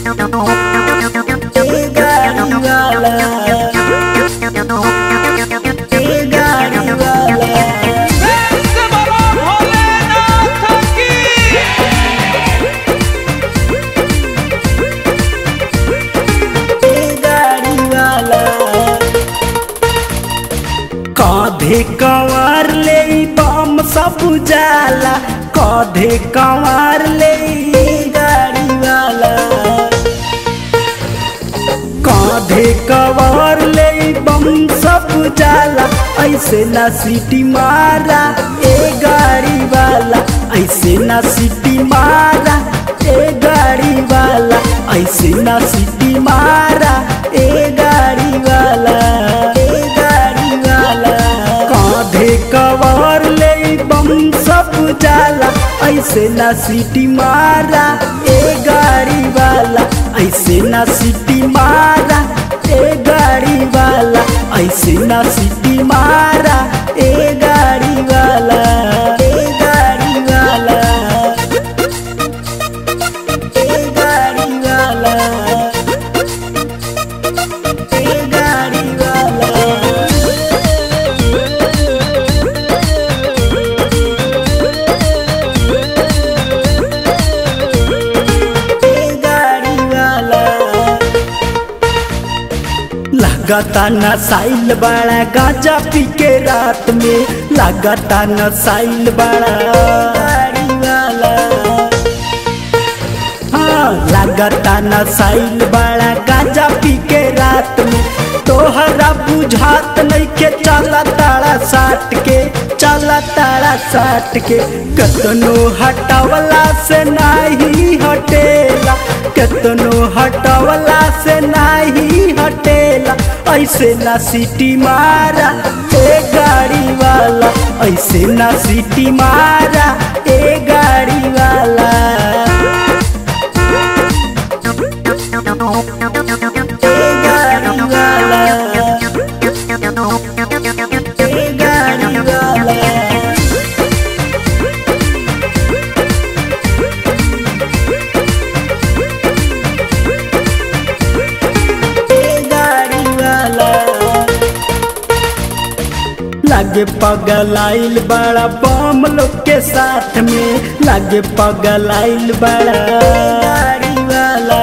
ए गाड़ी वाला ए गाड़ी वाला ए गाड़ी वाला काधे कंवर ले बम सब जाला काधे कंवर ले गाड़ी वाला काधे कंवर ले बम सब जाला ऐसे ना सीटी मारा ए गाड़ी वाला ऐसे ना सीटी मारा ए गाड़ी वाला ऐसे ना सीटी मारा ए गाड़ी वाला ए गाड़ी वाला कांधे कवर ले बम सब जाला ऐसे ना सीटी मारा ए गाड़ी वाला ऐसे ना सीटी मारा ए गाड़ी वाला ऐसे ना सीटी मारा ए गाड़ी वाला ए गाड़ी वाला ए गाड़ी वाला ए गाड़ी वाला ए गाड़ी वाला लगाता नसाइल बड़ा गांजा पी के रात में लगाता नसाइल बड़ा गाड़ी वाला हाँ लगाता नसाइल बड़ा गांजा पी के रात में तोहरा बुझात नहीं के चला ताड़ा साट के चला ताड़ा साट के कतनो हटावला से नाही हटेला कतनो हटावला से नाही हटेला ऐसे ना सीटी मारा ए गाड़ी वाला ऐसे ना सीटी मारा ए गाड़ी वाला ए गाड़ी वाला ए गाड़ी वाला ए गाड़ी वाला लागे पगलाइल बड़ा बम लोग के साथ में लागे पगलाइल बड़ा गाड़ी वाला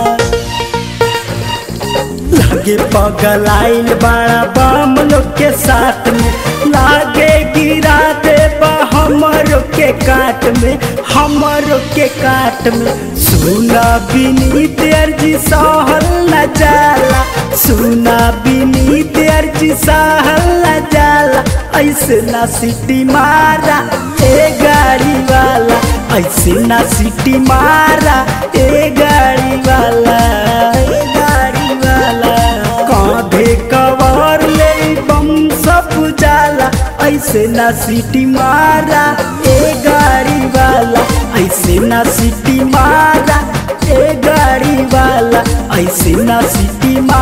लागे पगलाइल बड़ा बम लोग के साथ में लागे गिरा दे हमर के काट में हमर के काट में सुना बिनीत अर्जी सहल न जाला सुना बिनीत अर्जी सहल न जाला ऐसे ना सिटी मारा ए गाड़ी वाला ऐसे ना सिटी मारा ए गाड़ी वाला ए गाड़ी वाला कांधे कवर ले बम सब जाला ऐसे ना सीटी मारा ए गाड़ी वाला ऐसे ना सीटी मारा ए गाड़ी वाला ऐसे ना सीटी मारा